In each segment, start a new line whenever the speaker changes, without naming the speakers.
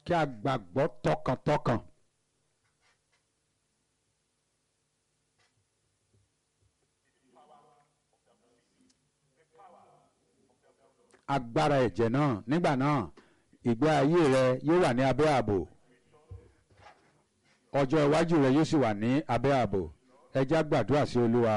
kí a gbàgbọ́ tọkàntọkàn. agbára ẹ̀jẹ̀ náà nígbà náà ìgbé ayé rẹ yóò wà ní abẹ́ ààbò ọjọ́ iwájú rẹ yóò sì wà ní abẹ́ ààbò ẹ já gbàdúrà sí olúwa.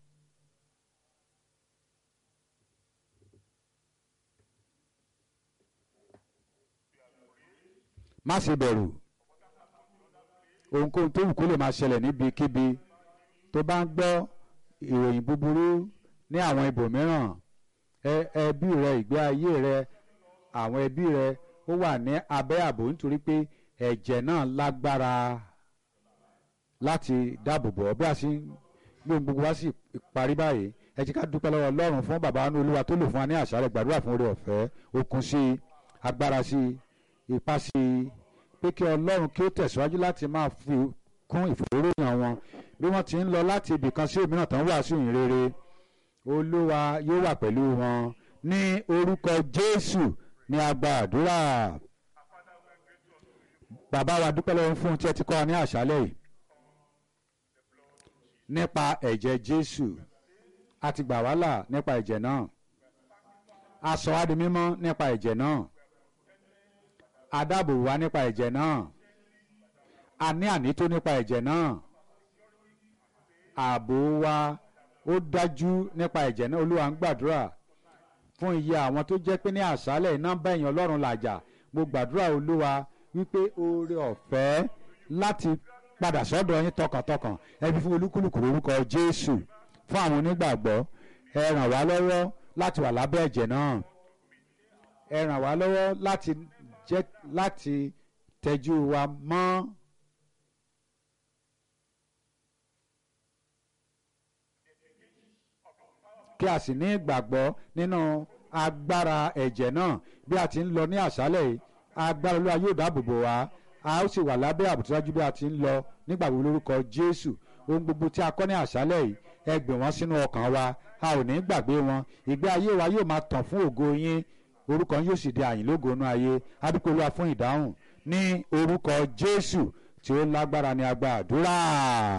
má ṣe bẹ̀rù ohunkóhun tó wù kó lè máa ṣẹlẹ̀ níbikíbi tó bá ń gbọ́ ìròyìn búburú ní àwọn ibòmíràn ẹbí rẹ ìgbé ayé rẹ àwọn ẹbí rẹ ó wà ní abẹ́ ààbò nítorí pé ẹ̀jẹ̀ náà lágbára láti dáàbò bò ọ́ bí a sì ń gbé ohun gbogbo wá sí parí báyìí ẹ jẹ́ ká dúpẹ́ lọ́wọ́ ọlọ́run fún bàbá wa ní olúwa tó lò fún wa ní àṣálẹ́ gbàdúrà fún oore ọ̀fẹ́ okun sí i agbára sí i ipá sí i pé kí ọlọ́run kí ó tẹ̀síwájú láti máa fi kún ìfòròyìn wọn bí wọ́n ti ń lọ láti ibì kan sí òmíràn tán wàásù ìyìn rere olúwa yóò wà pẹ̀lú wọn ní orúkọ jésù ní agba àdúrà bàbá wa dúpẹ́ lọ́wọ́ fún ohun tí ẹ ti kọ́ wa ní àṣálẹ́ yìí nípa ẹ̀jẹ̀ jésù a ti gbà wá là nípa ẹ̀jẹ̀ náà a sọ wá di mímọ́ nípa ẹ̀jẹ̀ náà a dáàbò wá nípa ẹ̀jẹ̀ náà a ní ànító nípa ẹ̀jẹ̀ náà ààbò wa ó dájú nípa ẹ̀jẹ̀ náà olúwa ń gbàdúrà fún iye àwọn tó jẹ́ pé ní àṣálẹ̀ iná bá èèyàn ọlọ́run làjà mo gbàdúrà olúwa wípé oore ọ̀fẹ́ láti padà sọ́dọ̀ yín tọkàntọkàn ẹbí fún olúkúlùkù lórúkọ jésù fún àwọn onígbàgbọ́ ẹ ràn wá lọ́wọ́ láti wà lábẹ́ ẹ̀jẹ̀ náà ẹ ràn wá lọ́wọ́ láti jẹ́ láti tẹ́jú wa mọ́. kí a sì ní ìgbàgbọ́ nínú agbára ẹ̀jẹ̀ náà bí a ti ń lọ ní àṣálẹ̀ yìí agbára olúwa yóò dáàbò bò wá a ó sì wà lábẹ́ àbùtúrájú bí a ti ń lọ nígbà wo lórúkọ jésù ohun gbogbo tí a kọ́ ní àṣálẹ̀ yìí ẹ gbé wọn sínú ọkàn wa a ò ní gbàgbé wọn ìgbé ayé wa yóò máa tàn fún ògo yín orúkọ yóò sì di àyìnlógo inú ayé adúpẹ́ olúwa fún ìdáhùn ní orúkọ jésù tí ó lágbára ní agbá àdúrà.